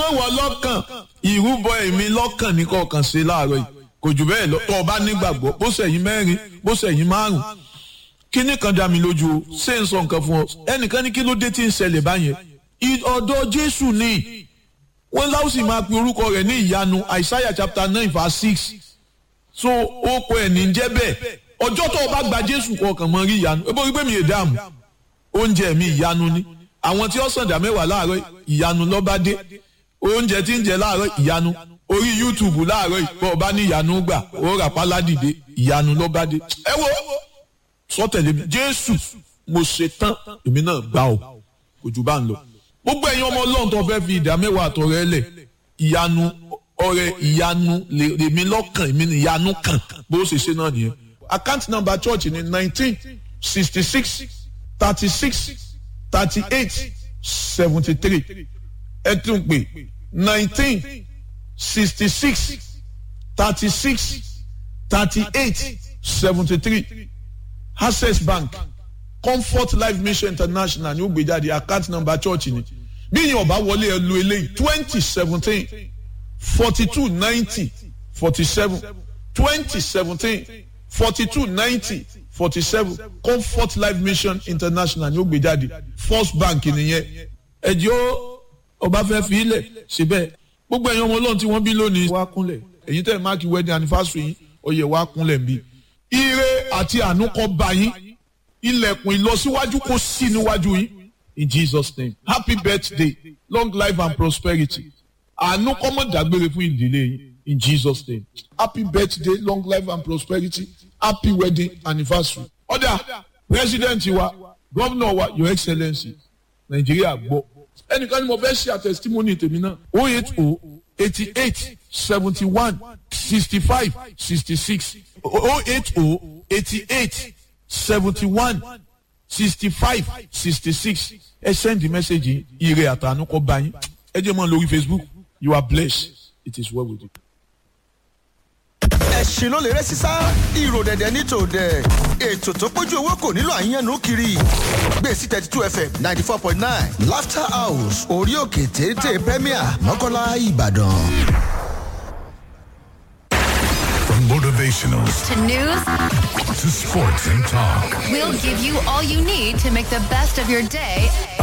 wọ lọ́kàn ìrúbọ ẹ̀mí lọ́kàn ní kọ̀ọ̀kan ṣe láàárọ̀ yìí kò jù bẹ́ẹ̀ lọ tó o bá nígbàgbọ́ bó ṣẹ̀yìn mẹ́rin bó ṣẹ̀yìn márùn kíní kan dá mi lójú o ṣé n sọ nǹkan fún ọ ẹnìkan ní kí ló dé tí ń ṣẹlẹ̀ báyẹn ọ̀dọ̀ Jésù ni wọ́n láwùsì máa pe orúkọ rẹ̀ ní ìyanu Isaiah chapter nine verse six so ó kọ ẹ̀ ní jẹ́ bẹ́ẹ̀ ọjọ́ tó o bá gba Jésù kọ̀ọ̀kan mọ́ rí ìyanu ebo wípé mi ì dáàmú oúnjẹ mi ìyanu ni àwọn tí ó sàǹdà mẹ́wàá láàárọ̀ ìyanu lọ́ba dé oúnjẹ tí ń jẹ láàárọ̀ ìyanu orí YouTube láàárọ̀ ìpọ̀ ọba ní ìyanu gbà ó rà pálá dìde ìyanu lọ́ba dé ẹ wo sọtẹ̀lé mi Jésù mo ṣe tán èmi náà gbà ó kò jù bá ń lọ gbogbo ẹ̀yin ọmọ Ọlọ́run tó fẹ́ fi ìdá mẹ́wàá àtọ̀rẹ́ lẹ̀ ìyanu ọrẹ ìyanu lèmi lọ́kàn èmi ní ìyanu kàn bó ṣe ṣe náà nìyẹn account number church ni nineteen sixty six thirty six thirty eight seventy three ẹ tún pè nineteen sixty six thirty six thirty eight seventy three access bank comfort life mission international ní ó gbé jáde account number church ni bí yín ọba wọlé ẹ lu eléyìí twenty seventeen forty two ninety forty seven twenty seventeen forty two ninety forty seven comfort life mission international ní ó gbé jáde first bank nìyẹn ẹjọ́ ọba fẹ́ fi ilẹ̀ síbẹ̀ gbogbo ẹ̀yin ọmọ ọlọ́run tí wọ́n bí lónìí wá kúnlẹ̀ èyí tẹ̀ máàkì wedding anniversary yín oyè wá kúnlẹ̀ nbí ire àti àánú kó bá yín ilẹ̀kùn ìlọsíwájú kó sí níwájú yín in Jesus name happy birthday long life and prosperity àánú kó má dágbére fún ìdílé yín in Jesus name happy birthday long life and prosperity happy wedding anniversary ọ̀dà president wa governor wa your excellency nàìjíríà gbọ́ ẹnìkan ni mo fẹ́ ṣe àtẹ̀sítímọ́nì tèmi náà o eight o eighty eight seventy one sixty five sixty six o eight o eighty eight seventy one sixty five sixty six ẹ send the message ire àtànú kọ bá yín ẹ jẹ́ mọ́ lórí Facebook you are blessed it is well with you. ẹ̀sìn ló lè rẹ́ sísá ìrò dẹ̀dẹ̀ ní tòdẹ̀ ètò tó pójú owó kò nílò àyànnú kiri gbèsè thirty two fm ninety four point nine laughter house orí òkè téńté premier mọ́kànlá ìbàdàn. From motivational to news, to sports and talk. we'll give you all you need to make the best of your day